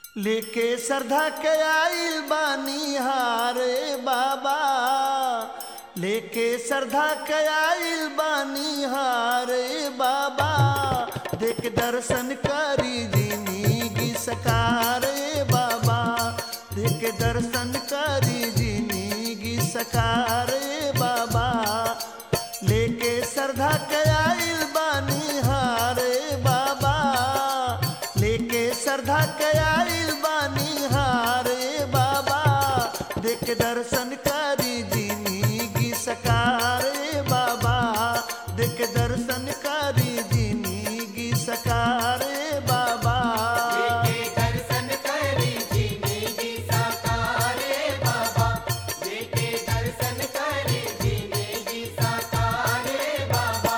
लेके श्रद्धा के आइल बानी हारे बाबा लेके श्रद्धा के आइल बानी हारे बाबा देख दर्शन करी जिंदगी सकारे बाबा देख दर्शन करी जिंदगी सकारे बाबा लेके श्रद्धा के आइल बानी हारे बाबा लेके श्रद्धा के आइल बानी हारे बाबा देख दर्शन करी जिंदगी सकारे बाबा देख दर्शन करी जिंदगी सकारे बाबा देखे दर्शन करी जिंदगी साकारे बाबा देखे दर्शन करी जिंदगी साकारे बाबा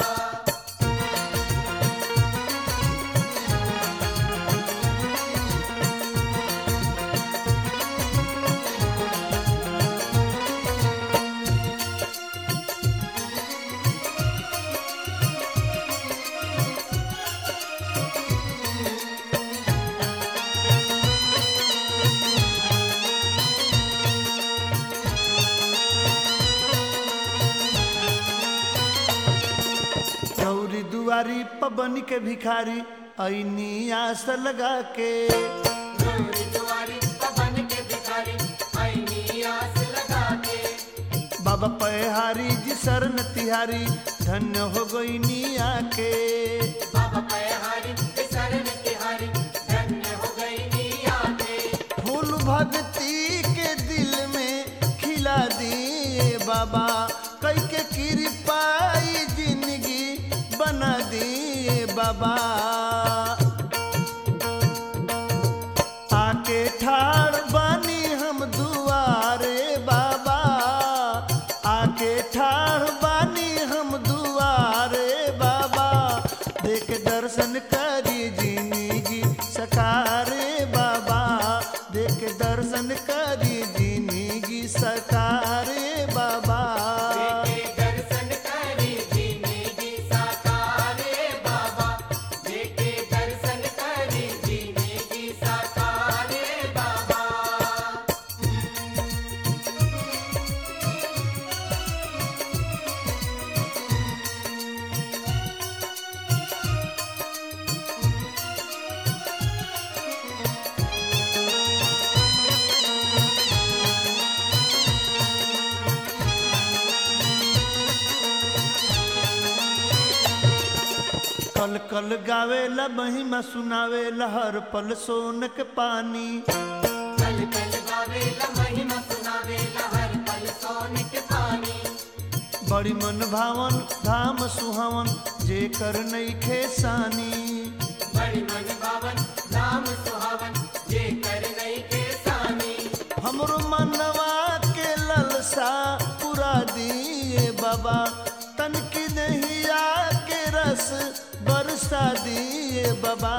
चौरी दुआरी पबन के भिखारी ऐनी आस लगा के गौरी दुआरी पवन के भिखारी आईनी आस लगा के बाबा पहारी जी शरण तिहारी धन्य हो गई निया के बाबा पयहारी शरण तिहारी धन्य हो गई निया के फूल भक्ति के दिल में खिला दिए बाबा कई के कृपाई जिंदगी बना दिए बाबा आके ठाड़ बानी हम दुआरे बाबा आके ठाड़ बानी हम दुआरे बाबा देख दर्शन करी जिंदगी सकारे बाबा देख दर्शन करी जिंदगी सकारे बाबा देखे दर्शन करी जिंदगी साकारे बाबा देखे दर्शन करी जिंदगी साकारे बाबा कल कल गावेला महिमा सुनावेला हर पल सोनक पानी कल कल गावेला महिमा सुनावेला हर पल सोने के पानी बड़ी मन भावन धाम सुहावन जे कर नईखे सानी बड़ी मन भावन नाम सुहावन जे कर नहीं के सानी हमरो मनवा के ललसा पुरा दिए बाबा तन की नहिया के रस बरसा दिए बाबा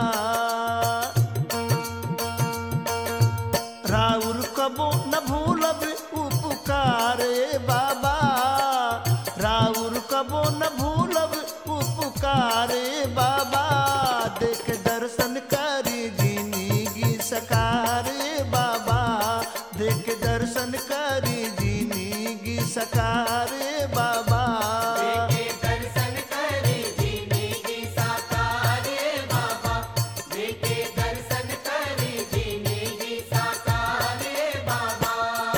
राउर कबो न भूलब उपकारे बाबा राउर कबो न भूलब उपकारे बाबा देख दर्शन करी जिंदगी सकारे बाबा देख दर्शन करी जिंदगी सकारे बाबा देखे दर्शन करे जिंदगी साकारे बाबा देखे दर्शन करे जिंदगी साकारे बाबा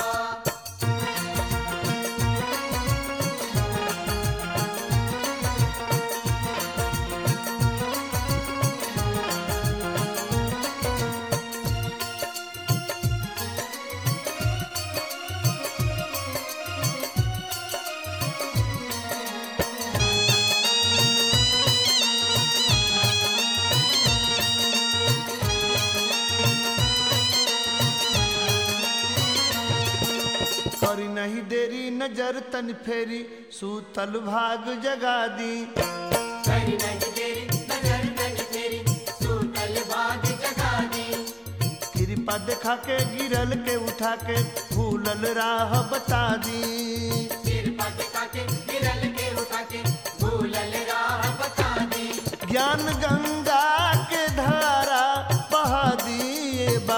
करी नहीं देरी नजर तन फेरी सूतल भाग जगा दी करी नहीं तेरी नजर नहीं तेरी सूतल बाग जगा दी कृपा देखा के गिरल के उठा के भूलल राह बता दी सिर पद के गिरल के उठा के भूलल राह बता दी ज्ञान गंगा के धारा बहा दिए बा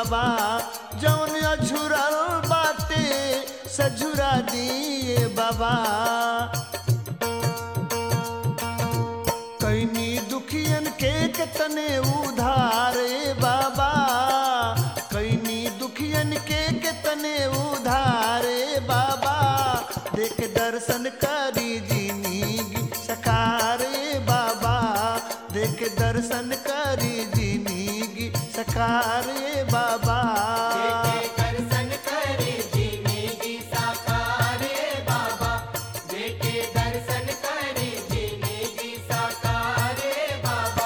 बाबा कैनी दुखियन के तने उधार ए बाबा कैनी दुखियन के तने उधार ए बाबा देख दर्शन करी जिंदगी सकार ए बाबा देख दर्शन करी जिंदगी सकार ए बाबा देखे दर्शन करे जिंदगी साकारे बाबा देखे दर्शन करे जिंदगी साकारे बाबा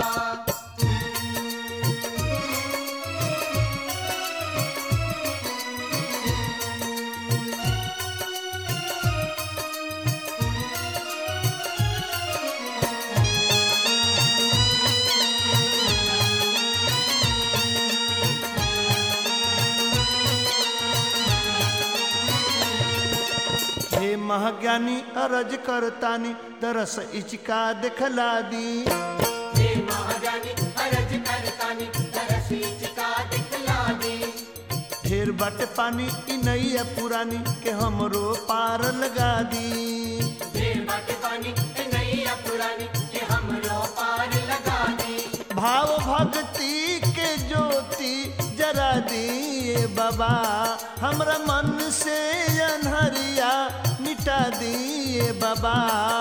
हे महाज्ञानी अरज करतानी दरस इचका दिखला दी हे महाजानी अरज करतानी दरसी चिका दिखला दे ढेर बट पानी इ नैया पुरानी के हमरो पार लगा दी देर बाट पानी ए नैया पुरानी के हमरो पार लगा दे भाव भक्ति के ज्योति जरा दिए बाबा हमरा मन से अनहरिया मिटा दिए बाबा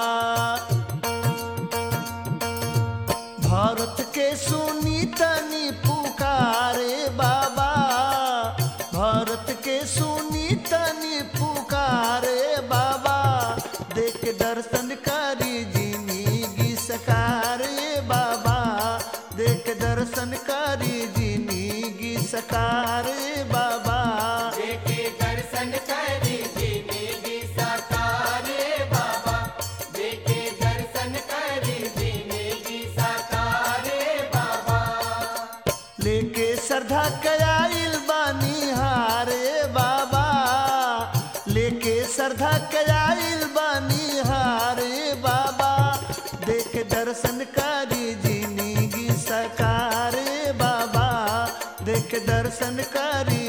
भारत के सुनी तनी पुकारे बाबा भारत के सुनी तनी पुकारे बाबा देख दर्शन करी जिंदगी सकारे बाबा देख दर्शन करी जिंदगी सकारे बाबा देखे दर्शन करे जिंदगी साकारे बाबा देखे दर्शन करे जिंदगी साकारे बाबा लेके श्रद्धा कयाइल बानी हारे बाबा लेके श्रद्धा कयाइल बानी हारे बाबा देख दर्शन करी जिंदगी सकारे बाबा देख दर्शन करी